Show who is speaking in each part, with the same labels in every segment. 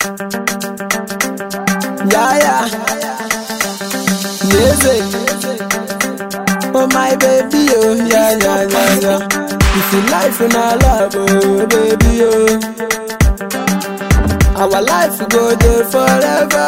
Speaker 1: Yeah, yeah. Music. Oh, my baby, oh, yeah, yeah, yeah, yeah. If you life in our love, oh, baby, oh. Our life will go there forever.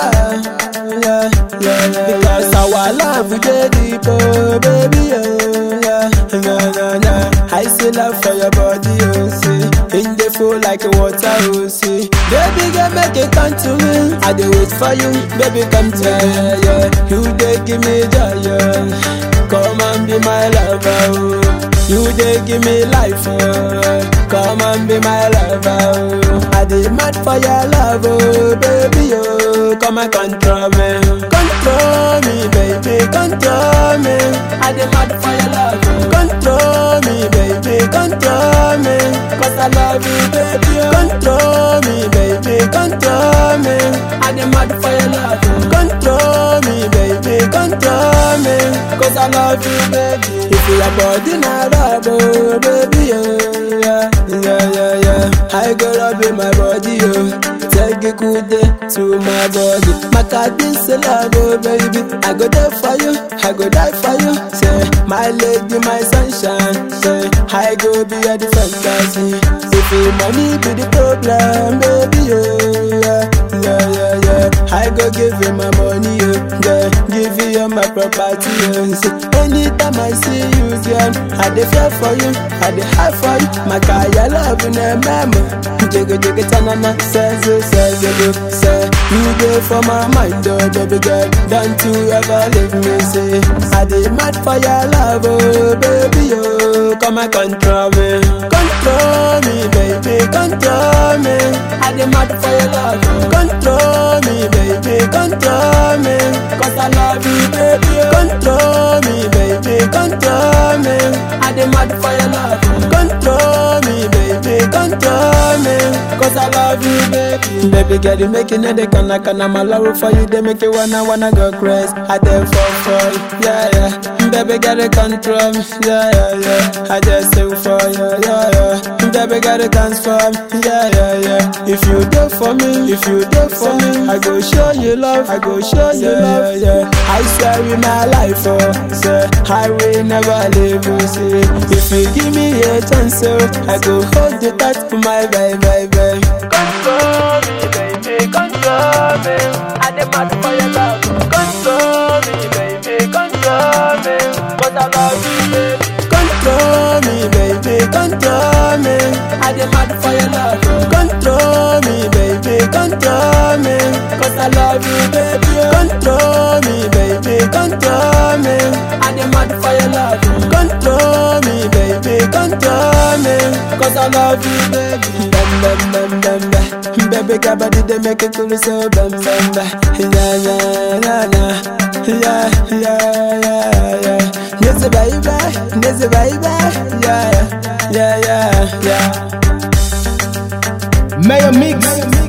Speaker 1: Yeah, yeah, yeah. Because our love will get deep, oh, baby, oh, yeah, yeah, yeah, yeah. I see love for your body, oh, see. In the flow like a water, oh, see. Baby, girl, make it come to me. I do wait for you, baby, come to me, yeah. You dey give me joy, yeah. Come and be my lover, oh. You dey give me life, oh. Come and be my lover, oh. I dey mad for your love, oh, baby, oh. Come and control me, control me, baby, control me. I dey mad for your love, oh. Control me, baby, control me. Cause I love you, baby, oh. Control me, baby, control me. I dey mad for your love, oh. Control me, baby, control me. Cause I love you, baby. If your body not rub, oh, baby, oh, yeah, yeah, yeah, yeah. I go rub in my body, oh. Take a good day to my body. My God is a love, oh, baby. I go there for you, I go die for you. Say, my lady, my sunshine. Say, I go be a fantasy. If your money be the problem, baby, oh, yeah, yeah, yeah, yeah. I go give you my money, oh, yeah. Give you all my property, oh. Say, anytime I see you, yeah, I dey fear for you, I dey hide for you. My kaya love in a memo. Jigga jigga tanana, says it, says it, say you go for my mind, oh baby girl. Don't you ever leave me, say I dey mad for your love, oh baby, oh come and control me, control me, baby, control me. I dey mad for your love, oh. control me, baby, control me. Cause I love you, baby, oh. control me, baby, control me. I dey mad for your love, oh. control me, baby, control me. Cause I love you, baby. Baby girl, you making it, they can like an I'm love for you, they make you wanna wanna go crazy. I dey fall for you, yeah, yeah. Baby girl, you control me, yeah, yeah, yeah. I just sing for you, yeah, yeah. Baby girl, you transform, yeah, yeah, yeah. If you do for me, if you do for me, I go show you love, I go show you love, yeah. I swear in my life, oh, say I will never leave you, see. If you give me a chance, oh, I go hold you tight for my baby, baby. Control me, baby, control me. I demand for your love. Control me, baby, control me. Cause I love you, baby. Control me, baby, control me. I demand for your love. Control me, baby, control me. Cause I love you, baby. Control me, baby, control me. I demand for your love. Control me, baby, control me. Cause I love you, baby. Bam, bam, bam, bam, bam. Baby, got body, they make it cool, so bam, bam, bam. Yeah, yeah, yeah, yeah. Yeah, yeah, yeah, yeah. Yes, baby, yes, baby. Yeah, yeah, yeah, yeah.
Speaker 2: Mayor Mix.